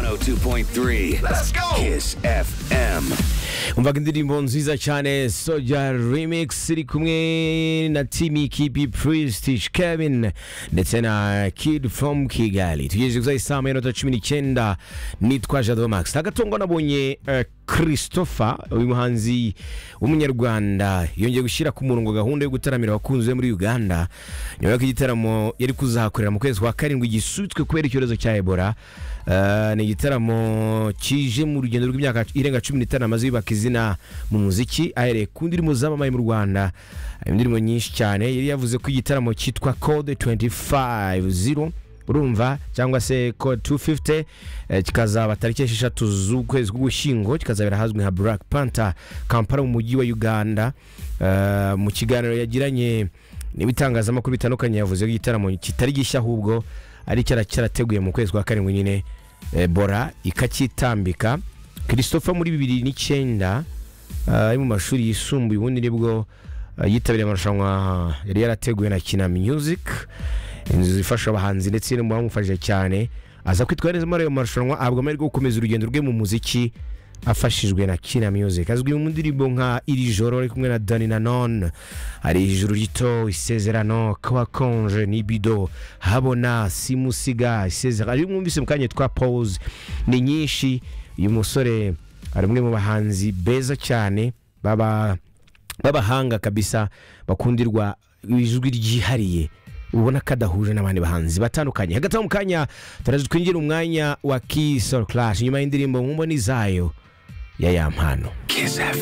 102.3. Let's go. Kiss FM. umvaga indirimbo nziza cyane soja remix iri kumwe na timi kibi prestish kevin ndetse na kid from kigali tugejeje kuzaha isaha y'amanota cumi n'icyenda nitwa jado max agatungo nabonye eh, christopher uyu muhanzi w'umunyarwanda yongeye gushyira ku murongo gahunda yo gutaramira abakunzi be muri uganda nyuma y'uko igitaramo yari kuzahakorera mu kwezi kwa karindwi gisubitswe kubera icyorezo cya ebola Eh, ni igitaramo kije mu rugendo rw'imyaka irenga cumi n'itanu amaze yubaka izina mu muziki ahereye ku ndirimbo zamamaye mu rwanda harimo indirimbo nyinshi cyane yari yavuze ko igitaramo cyitwa code 250 urumva cyangwa se code 250 eh, kikazaba tariki esheshatu z'ukwezi k'ugushyingo kikazabera ahazwi nka black panther kampala mu mujyi wa uganda Eh, mu kiganiro yagiranye n'ibitangazamakuru bitandukanye yavuze ko igitaramo kitari gishya ahubwo ari cyara cyarateguye mu kwezi kwa karindwi nyine eh, bora ikacyitambika christopher muri bibiri n'icyenda ah, ari mu mashuri yisumbuye ubundi nibwo ah, yitabiriye amarushanwa yari yarateguwe na kina music inzu ifasha abahanzi ndetse no mu bamufashije cyane aza kwitwara neza muri ayo marushanwa ahabwa amahirwe yo gukomeza urugendo rwe mu muziki afashijwe na kina music azwi mu ndirimbo nka iri joro ari kumwe na dani nanone hari ijuru rito isezerano kawakonje nibido habona simusiga isezerano ari mwumvise mu kanya twa pause ni nyinshi uyu musore ari umwe mu bahanzi beza cyane baba b'abahanga kabisa bakundirwa ijwi ryihariye ubona ko adahuje n'abandi bahanzi batandukanye hagati aho mu kanya turaza twinjira umwanya wa kisoro clash nyuma y'indirimbo mu mboni zayo ya yampano Kiss FM.